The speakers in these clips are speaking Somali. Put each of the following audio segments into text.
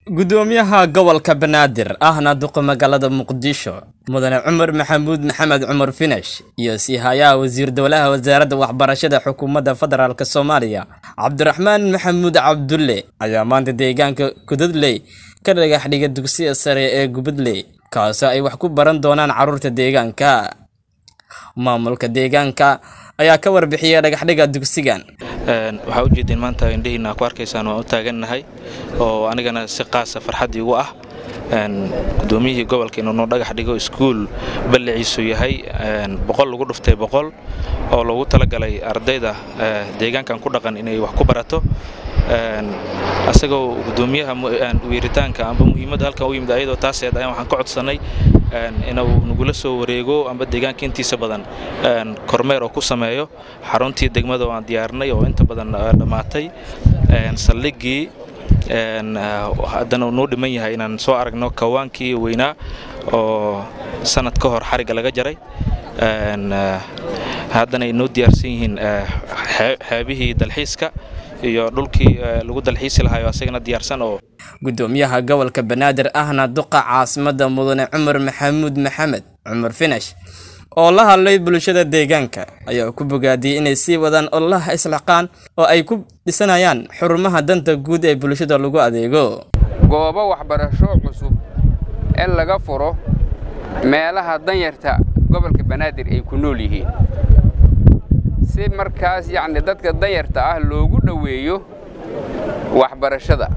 gudoomiyaha gobolka banaadir ahna duqa magaalada muqdisho mudane cumar maxamuud maxamed cumar finash iyo siihayaha wasiir dowlaha wasaaradda waxbarashada xukuumadda federaalk soomaaliya cabdiraxmaan maxamuud cabdulle ayaa maanta deegaanka kudadley ka dhagax dhiga dugsiga sare ee gubadley kaasoo ay wax ku baran doonaan carruurta deegaanka maamulka deegaanka ayaa ka warbixiyay dhagaxdhiga dugsigan waxaa ujeedeen maanta indhihiina ku arkaysaan waan u taagannahay oo anigana si qaasa farxad igu ah gudoomiyihii gobolka inuu noo dhagax dhigo iskuul balliciisu yahay boqol lagu dhuftay boqol oo loogu talagalay ardayda deegaankan ku dhaqan inay wax ku barato asagoo gudoomiyaha weeritaanka amba muhiimadda halkan u yimid ayadoo taaseed ayaan waxaan ka codsannay inuu nagula soo wareego amba deegaanka intiisa badan kormeer oo ku sameeyo xaruntii degmada oo aan diyaarnay oo inta badan dhammaatay saldhiggii haddana uu noo dhiman yahay inaan soo aragno kawaankii weynaa oo sanad ka hor xarigga laga jaray haddana ay noo diyaarsan yihiin xeebihii dalxiiska iyo dhulkii lagu dalxiisi lahayo asagana diyaarsan oo gudoomiyaha gobolka banaadir ahna duqa caasimadda mudane cumar maxamuud maxamed cumar finash oo la hadlay bulshada deegaanka ayaa ku bogaadiyey inay sii wadaan ololaha islaxqaan oo ay ku dhisanayaan xurumaha danta guud ee bulshada lagu adeego goobo waxbarasho cusub in laga furo meelaha danyarta gobolka banaadir ay ku nool yihiin si markaas yacni dadka danyarta ah loogu dhoweeyo waxbarashada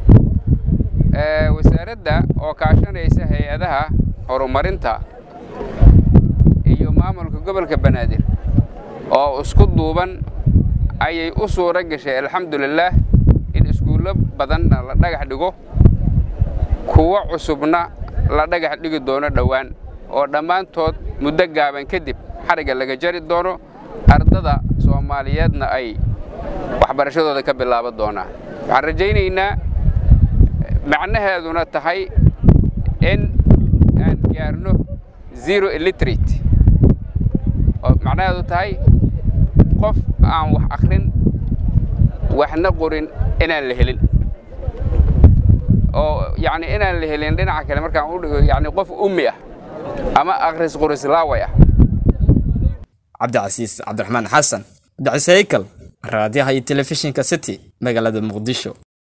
wasaaradda oo kaashanaysa hay-adaha horumarinta iyo maamulka gobolka banaadir oo isku duuban ayay u suuro gashay alxamdulilaah in iskuullo badanna la dhagax dhigo kuwo cusubna la dhagax dhigi doono dhowaan oo dhammaantood muddo gaaban kadib xarigga laga jari doono ardada soomaaliyeedna ay waxbarashadooda ka bilaaban doonaan waxaan rajaynaynaa macnaheeduna tahay in aan gaarno zero illiterate oo macnaheedu tahay qof aan wax akhrin waxna qorin inaan la helin oo yacni inaan la helin dhinaca kale markaan u dhigo yacni qof ummi ah ama akhris qoris laaway ah cabdicasiis cabdiraxmaan xasan cabdicasiis haykal raadiyaha iyo telefishinka city magaalada muqdisho